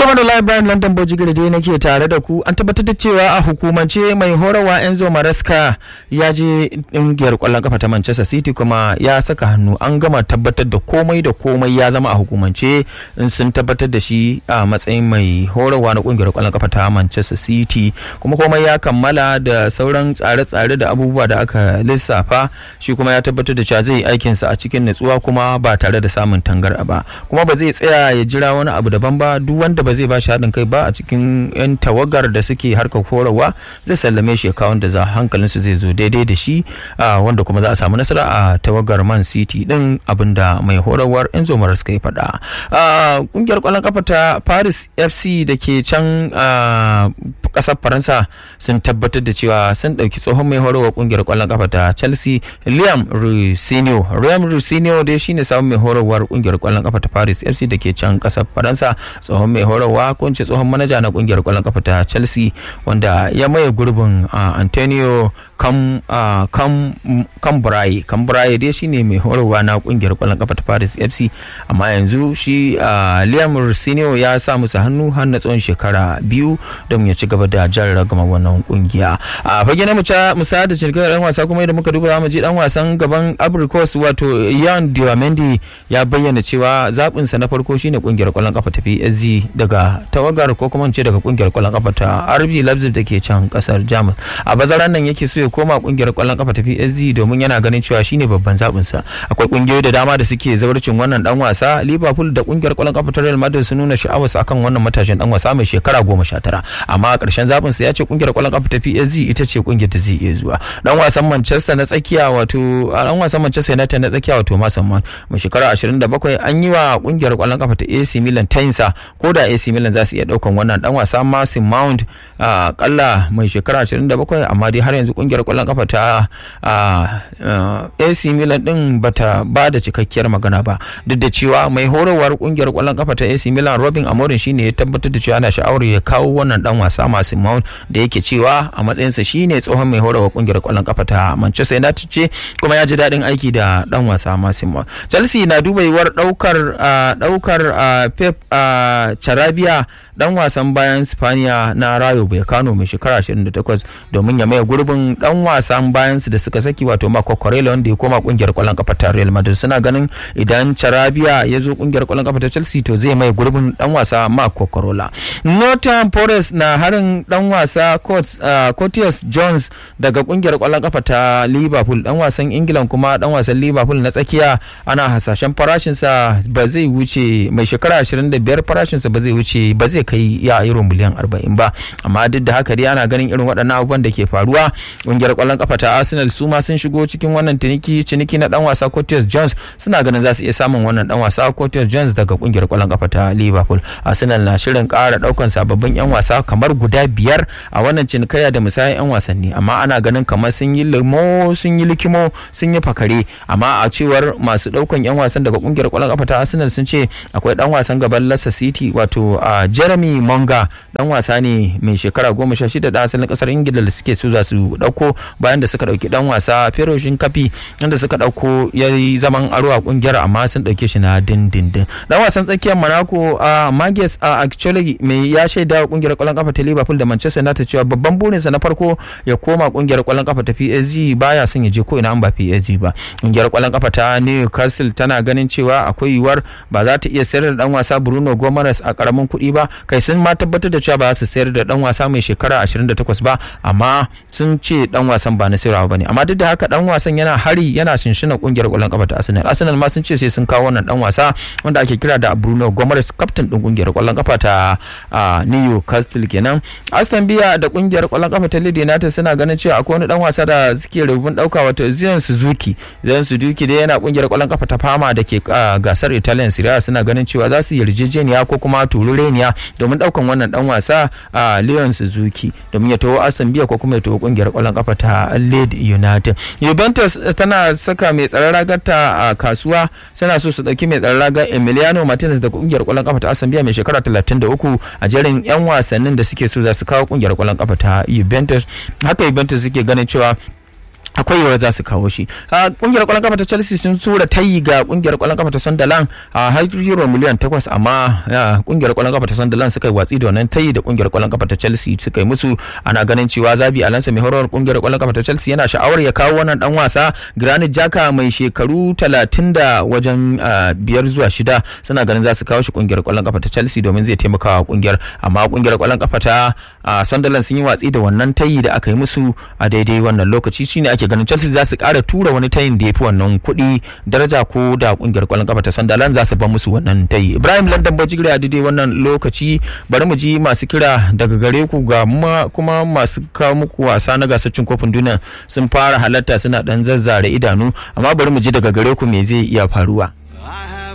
Tuma da Ibrahim London Bojigiri dai nake tare da ku an tabbatar da cewa a hukumance mai horarwa Enzo Maresca ya je ƙungiyar ƙwallon kafa ta Manchester City kuma ya saka hannu an gama tabbatar da komai da komai ya zama a hukumance sun tabbatar da shi a matsayin mai horarwa na ƙungiyar ƙwallon kafa ta Manchester City kuma komai ya kammala da sauran tsare-tsare da abubuwa da aka lissafa shi kuma ya tabbatar da cewa zai yi aikinsa a cikin nutsuwa kuma ba tare da samun tangarɗa ba kuma ba zai tsaya ya jira wani abu daban ba duk wanda ba zai ba shi haɗin kai ba a cikin 'yan tawagar da suke harkar horarwa zai sallame shi kawon da za hankalinsu zai zo daidai da shi wanda kuma za a samu nasara a tawagar man city din abinda mai horarwar enzo maresca ya faɗa ƙungiyar ƙwallon kafa ta paris fc da ke can ƙasar faransa sun tabbatar da cewa sun ɗauki tsohon mai horarwar ƙungiyar ƙwallon kafa ta chelsea liam rusinio liam rusinio dai shine sabon mai horarwar ƙungiyar ƙwallon kafa ta paris fc da ke can ƙasar faransa tsohon mai horarwa ko ce tsohon manaja na kungiyar kwallon kafa ta chelsea wanda ya maye gurbin antonio kambraye kambraye dai shine mai horarwa na kungiyar kwallon kafa ta paris fc amma yanzu shi liam rusinio ya sa musu hannu har na tsawon shekara biyu don ya ci gaba da jan ragama wannan kungiya a fage na musa da cirkar dan wasa kuma idan muka duba mu je dan wasan gaban abricos wato yan diwamendi ya bayyana cewa zaɓinsa na farko shine kungiyar kwallon kafa ta psg daga tawagar ko kuma ce daga kungiyar kwallon kafa ta RB Leipzig da ke can kasar Jamus a bazaran nan yake so ya koma kungiyar kwallon kafa ta PSG domin yana ganin cewa shine babban zabin sa akwai kungiyoyi da dama da suke zawarcin wannan dan wasa Liverpool da kungiyar kwallon kafa ta Real Madrid sun nuna sha'awar su akan wannan matashin dan wasa mai shekara goma sha tara amma a ƙarshen zabin sa ya ce kungiyar kwallon kafa ta PSG ita ce kungiyar da zai iya zuwa dan wasan Manchester na tsakiya wato dan wasan Manchester United na tsakiya wato Mason Mount mai shekara 27 an yi wa kungiyar kwallon kafa ta AC Milan tayinsa ko da AC Milan za su iya daukan wannan dan wasa Mason Mount a kalla mai shekara 27 amma dai har yanzu kungiyar kwallon kafa ta AC Milan din bata ba da cikakkiyar magana ba duk da cewa mai horowar kungiyar kwallon kafa ta AC Milan Robin Amorin shine ya tabbatar da cewa ana sha'awar ya kawo wannan dan wasa Mason Mount da yake cewa a matsayinsa shine tsohon mai horowar kungiyar kwallon kafa ta Manchester United ce kuma ya ji daɗin aiki da dan wasa Mason Mount Chelsea na duba yiwuwar daukar daukar Pep Charabia dan wasan bayan Spaniya na Rayo Vallecano mai shekara 28 domin ya maye gurbin dan wasan bayan su da suka saki wato Marco Corella wanda ya koma kungiyar kwallon kafa ta Real Madrid suna ganin idan Charabia ya zo kungiyar kwallon kafa ta Chelsea to zai maye gurbin dan wasa Marco Corella Nottingham Forest na harin dan wasa Curtis Jones daga kungiyar kwallon kafa ta Liverpool dan wasan England kuma dan wasan Liverpool na tsakiya ana hasashen farashinsa ba zai wuce mai shekara 25 farashinsa ba zai wuce ba zai kai ya euro miliyan 40 ba amma duk da haka dai ana ganin irin waɗannan abubuwan da ke faruwa ƙungiyar ƙwallon kafa ta Arsenal su ma sun shigo cikin wannan ciniki ciniki na dan wasa Curtis Jones suna ganin za su iya samun wannan dan wasa Curtis Jones daga ƙungiyar ƙwallon kafa ta Liverpool Arsenal na shirin ƙara ɗaukan sababbin 'yan wasa kamar guda biyar a wannan cinikayya da misayan 'yan wasanni amma ana ganin kamar sun yi limo sun yi likimo sun yi fakare amma a cewar masu ɗaukan 'yan wasan daga ƙungiyar ƙwallon kafa ta Arsenal sun ce akwai dan wasan gaban Leicester City wato a Jeremy Monga dan wasa ne mai shekara goma sha shida da asalin kasar Ingila da suke so za su dauko bayan da suka dauki dan wasa Feroshin Kafi wanda suka dauko ya yi zaman aro a kungiyar amma sun dauke shi na dindindin dan wasan tsakiyar Monaco a Mages a actually mai ya shaida wa kungiyar kwallon kafa ta Liverpool da Manchester United cewa babban burinsa na farko ya koma kungiyar kwallon kafa ta PSG baya son ya je ko ina an ba PSG ba kungiyar kwallon kafa ta Newcastle tana ganin cewa akwai yiwuwar ba za ta iya sayar da dan wasa Bruno Gomes a karamin kuɗi ba kai sun ma tabbatar da cewa ba za su sayar da dan wasa mai shekara 28 ba amma sun ce dan wasan ba na sayarwa bane amma duk da haka dan wasan yana hari yana shinshina kungiyar kwallon kafa ta Arsenal Arsenal ma sun ce sai sun kawo wannan dan wasa wanda ake kira da Bruno Gomes captain din kungiyar kwallon kafa ta Newcastle kenan Aston Villa da kungiyar kwallon kafa ta Leeds United suna ganin cewa akwai wani dan wasa da suke rubun dauka wato Zion Suzuki Zion Suzuki dai yana kungiyar kwallon kafa ta Fama da ke gasar Italian Serie A suna ganin cewa za su yarjejeniya ko kuma turureniya domin daukan wannan dan wasa a Leon Suzuki domin ya taho Aston Villa ko kuma ya taho kungiyar kwallon kafa ta Leeds United Juventus tana saka mai tsaron ragarta a kasuwa suna so su dauki mai tsaron ragar Emiliano Martinez da kungiyar kwallon kafa ta Aston Villa mai shekara 33 a jerin yan wasannin da suke so za su kawo kungiyar kwallon kafa ta Juventus haka Juventus suke ganin cewa akwai yiwuwar za su kawo shi kungiyar kwallon kafa ta chelsea sun tura tayi ga kungiyar kwallon kafa ta sunderland a har euro miliyan takwas amma kungiyar kwallon kafa ta sunderland suka yi watsi da wannan tayi da kungiyar kwallon kafa ta chelsea suka yi musu ana ganin cewa zabi alansa mai horarwar kungiyar kwallon kafa ta chelsea yana sha'awar ya kawo wannan dan wasa granit jaka mai shekaru talatin da wajen biyar zuwa shida suna ganin za su kawo shi kungiyar kwallon kafa ta chelsea domin zai taimaka wa kungiyar amma kungiyar kwallon kafa ta sunderland sun yi watsi da wannan tayi da aka yi musu a daidai wannan lokaci shine ake ganin Chelsea za su ƙara tura wani tayin da ya fi wannan kuɗi daraja ko da ƙungiyar ƙwallon kafa ta Sunderland za su ba musu wannan tayi. Ibrahim London Bajigiri a daidai wannan lokaci bari mu ji masu kira daga gare ku ga kuma masu kawo muku wasa na gasar cin kofin duniya sun fara halatta suna ɗan zazzare idanu amma bari mu ji daga gare ku me zai iya faruwa.